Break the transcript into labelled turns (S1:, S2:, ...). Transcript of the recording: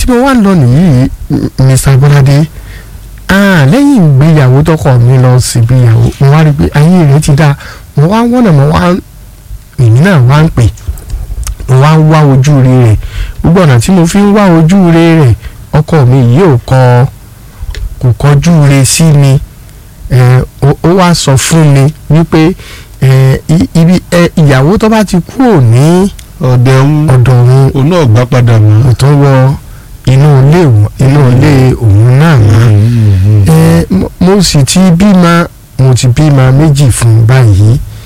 S1: tí mo wá ń lọ nìyí Mr. Bọ́ládé ah lẹ́yìn ìgbéyàwó tọkọ mi lọ síbi ìyàwó mo wá rí i pé ayé rẹ̀ ti dáa mo wá wọ́nà mo wá èmi náà wá ń pè mo wá ń wá ojú rere rẹ̀ gbogbo ọ̀nà tí mo fi ń wá ojú rere rẹ̀ ọkọ mi yìí ò kọ kò kọjú re sí mi ẹ ó ó wá sọ fún mi wípé ẹ i- ibi ẹ ìyàwó tó bá ti kúrò ní
S2: ọ̀dẹ̀ ń
S1: ọ̀dọ̀ òun
S2: òun náà gbá padà mọ́.
S1: kò tó wọ inú ilé òun- inú ilé òun náà mọ́ ẹ mo- mo sì ti bímọ mo ti bímọ méjì fún un báyìí